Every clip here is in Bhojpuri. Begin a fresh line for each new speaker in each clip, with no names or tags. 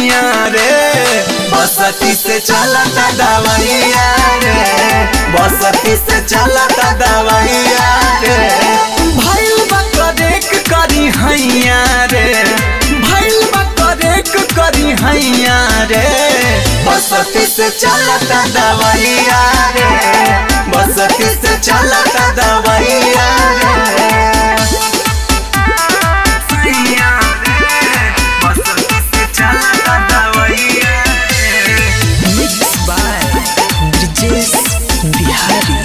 हैया रे बसती से चलता दवैया रे बसती से चलता दवैया रे भइल बा करेक करी हैया रे भइल बा करेक करी हैया रे बसती से चलता दवैया रे बसती से चलता दवैया रे सैया रे बसती से चलता दवैया रे
Mixed by Brijesh Bihari.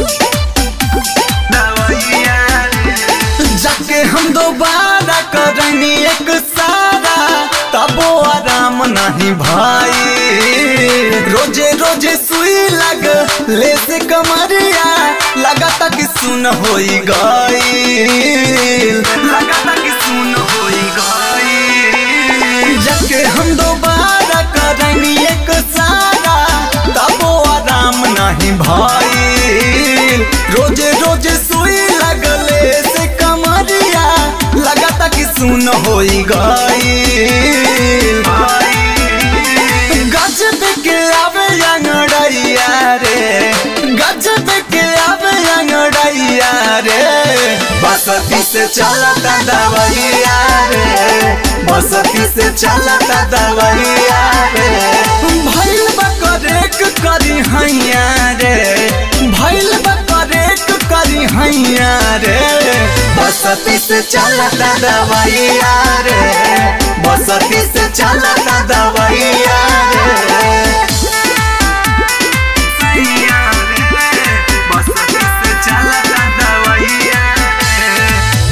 जाके हम दोबारा करनी एक सारा तबो आराम नहीं भाई रोजे रोजे सुई लग ले से कमरिया लगाता कि सुन होई गई लगाता कि सुन होई गई जाके हम दोबारा करनी एक सारा तबो आराम नहीं भाई रोजे रोजे सुई लगले से कमरिया लगाता कि सुन होई गई गजब के आवे अंगड़ैया रे गजब के आवे अंगड़ैया रे बसती से चलता दवैया रे बसती से चलता दवैया रे भइल बा करेक करी हैया रे भइल बा करेक करी हैया रे बसती से चलता दवैया रे बसती से चलता दवैया रे सैया रे बसती से चलता दवैया रे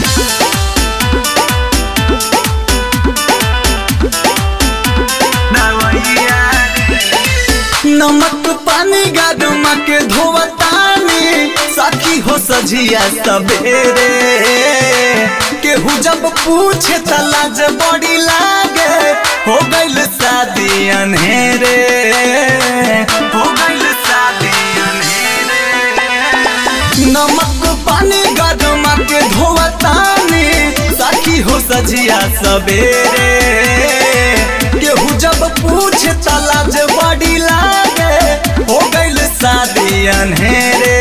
नमक पानी गरमा के धोवतानी सखी हो सजिया सबेरे केहू जब पूछे त लाज बड़ी लागे हो गइल शादी अनहेरे हो गइल शादी अनहेरे नमक पानी गरमा के धोवतानी सखी हो सजिया सबेरे केहू जब पूछे त लाज बड़ी लागे हो गइल शादी अनहेरे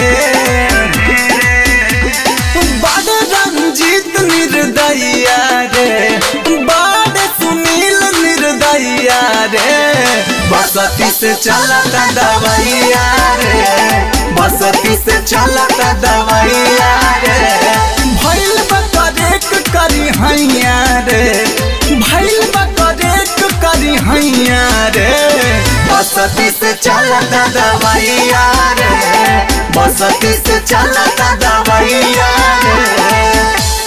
बड़ रंजीत निर्दया रे बड़ सुनील निर्दया रे बसती से चलता दवैया रे बसती से चलता दवैया रे भइल बा करेक करी हैया रे भइल बा करेक करी हैया रे बसती से चलता दवैया रे बसती से चलता दवैया रे